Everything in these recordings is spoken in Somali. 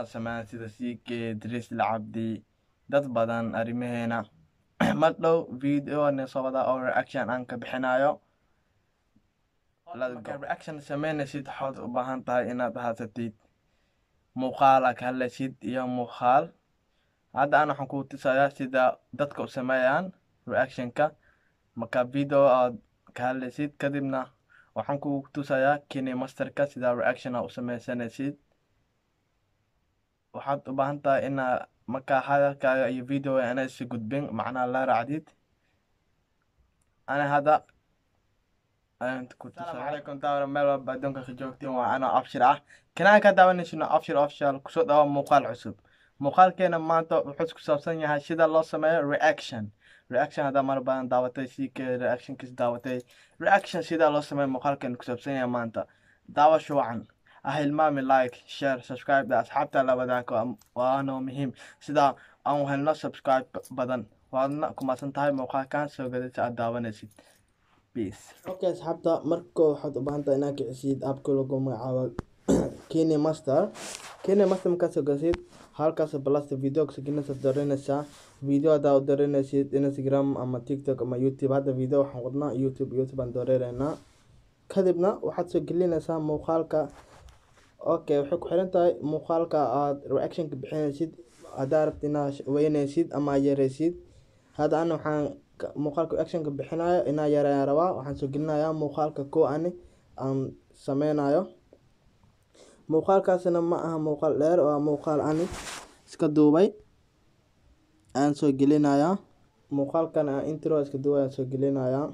sameeyaan sida ck dris lacabdi dad badan arrimaheena mar dhow video soo wada oo reaction aan ka bixinayo markaa reaction sameynaysid waxaad u baahan tahay inaad haysatid muuqaal aad ka hadlaysid iyo muuqaal hadda aan waxaan kuu tusayaa sida dadka u sameeyaan reactionka marka video aad ka hadlaysid kadibna waxaan kuu tusayaa kini masterka sida reaction aad u sameysanaysid waxaad u baahan tahay inaa markaa hadalkaaga iyo video ana isi gudbin macnaha la raacdid ana hadda asalaamu calaykum daawara meel walba adduunka ka joogtiin waa anoo abshir ah kanaan ka daawanayshino abshir official kusoo dhawa muuqaal cusub muuqaalkeena maanta wuxuu ku saabsan yahay sida loo sameeyo reaction reaction haddaa mar badan daawatay ck reactionkiis daawatay reaction sida loo sameeyo muuqaalkeena ku saabsan yahay maanta daawasho wacan ha hilmaami like share subscribe da asxaabta la wadaago waana muhiim sida aan helno subscribe badan waadna kumaadsan tahay muuqaalkan soo gadaysa aad daawanaysid okay asxaabta marka waxaad u baahan tahay inaad kicisid aabka lagu magacaabo kenya master kenya master markaad soo gasid halkaas balasta video saginasa dareynaysaa video haddaa u dareynaysid instagram ama tiktok ama youtube hadda video waxaan wadnaa youtube youtube aan dooreynaa kadibna waxaad soo gelinaysaa muuqaalka okay waxay ku xiran tahay muuqaalka aad reactionka bixinaysid haddaa rabta inaad weynaysid ama yaraysid hadda ana waxaan muuqaalka reactionka bixinayo inaa yareeyaan rabaa waxaan soo gelinayaa muuqaalka ko ani aan sameynayo muuqaalkaasina ma aha muuqaal dheer waa muuqaal ani iska duubay aan soo gelinayaa muuqaalkan aan intro iska duubay aan soo gelinayaa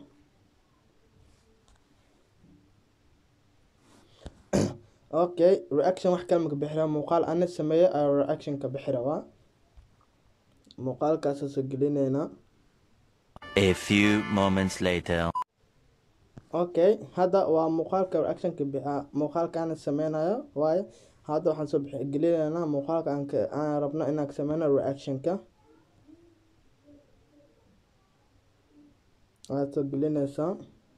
okay reaction wax kale maka bixi rabaa muuqaal ani sameeye ayaa reaction ka bixi rabaa muuqaalkaasa soo gelineynaa A few moments later. okay hadda waa muuqaalka reactionka muuqaalkaana sameynayo waayo hadda waxaan soo gelinaynaa muuqaalka aan rabno inaan sameyno reactionka waad soo gelinaysaa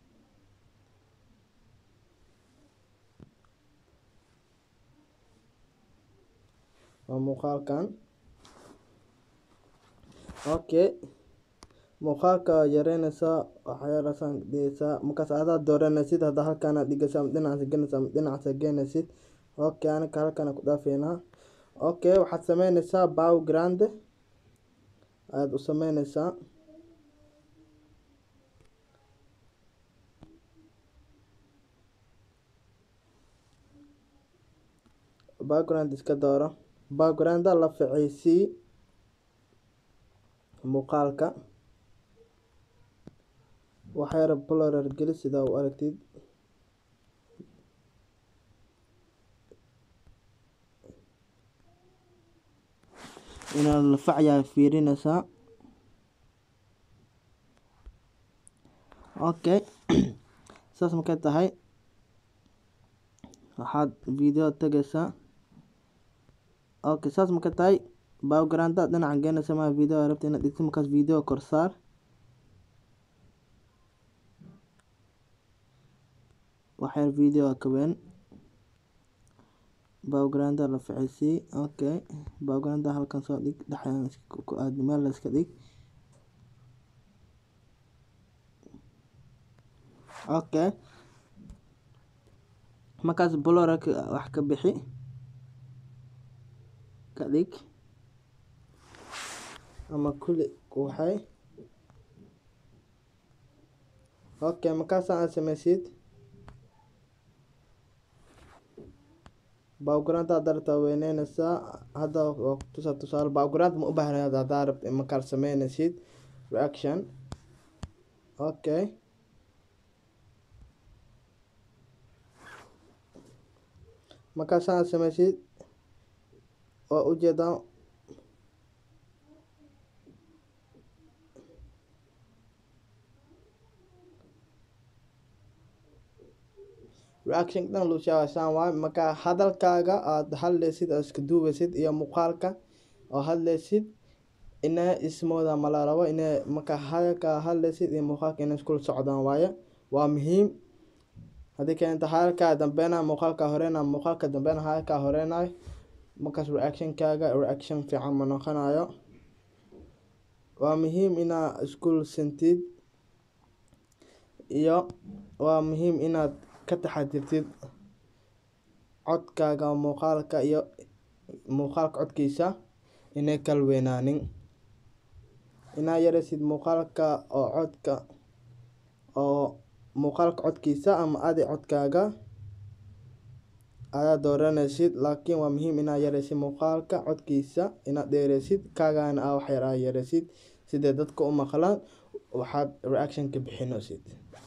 waa muuqaalkan okay muuqaalka yareynaysaa waxyaalaasaan dhigaysaa markaas adaa dooranaysid hadda halkaana dhigaysa ama dhinacaasa geynaysa ama dhinacaasa geynaysid okay anaka halkaana ku dhaafeynaa okay waxaad sameynaysaa background ayaad u sameynaysaa background iska dooro backgrounda la ficeysii muuqaalka waxyara bolorar geli sidaa u aragtid inaad lafacyaa fiirinaysaa okay saas markay tahay waxaad video tagaysaa okay saas markay tahay backgrounda dhinaca geenaysa maa video rabta inaad dhigto markaas video korsaar waxyar video ka weyn backgrounda la ficeysii okay backgrounda halkan soo dhig dhexdan ku aad meel la iska dhig okay markaas bloraka wax ka bixi ka dhig ama kulli waxay okay markaasa aad sameysid background haddaa rabtaa weyneynaysaa hadda waa kutusa tusaale background ma u baahnay haddaa rabta markaad sameynaysid reaction okay markaas aad sameysid waa ujeedaa reaction dhan lushaawasaan waay marka hadalkaaga aada hadlaysid oo iska duubaysid iyo muuqaalka oo hadlaysid ina ismooda mala rabo ina marka hadalka hadlaysid iyo muuqaalka inay iskula socdaan waaye waa muhiim haddii keenta hadalkaa dambeyna muuqaalka horeyna muuqaalka dambeyna hadalkaa horeynayo markaas reactionkaaga reaction fiican ma noqonayo waa muhiim inaa iskuul sentid iyo waa muhiim inaad ka taxadirtid codkaaga muuqaalka iyo muuqaalka codkiisa inay kala weynaanin inaa yareysid muuqaalka oo codka oo muuqaalka codkiisa ama adi codkaaga ayaa dooranaysid laakiin waa muhiim inaa yareysid muuqaalka codkiisa inaad dheereysid kaagana aa wax yar aa yareysid sidee dadka u maqlaan waxaad reaction ka bixinaysid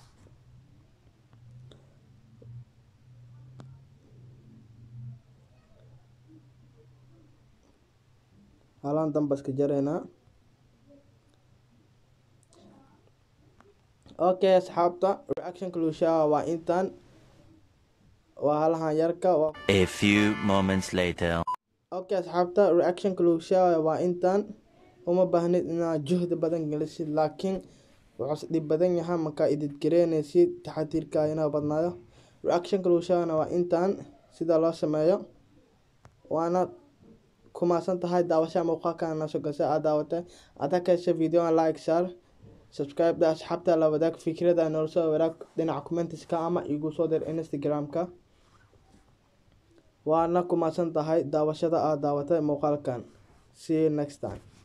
halaan danba iska jareynaa okay asxaabta reactionka luushaa waa intaan waa halahan yarka waa A few moments later. okay asxaabta reactionka luushaa waa intaan uma baahnid inaad juhdi badan gelisid laakiin wuxuuse dhib badan yahay markaa idid gareynaysid taxadiirka inaa badnaayo reactionka luushaana waa intaan sida loo sameeyo waana kumaasan tahay daawasha muuqaalkana soo gasa aad daawatay adaa ka hesha videoan like shar subscribe da asxaabta la wadaag fikrada noola soo wadaag dhinaca commentiska ama igu soo dir instagram-ka waana kumaasan tahay daawashada aad daawatay muuqaalkan see you next time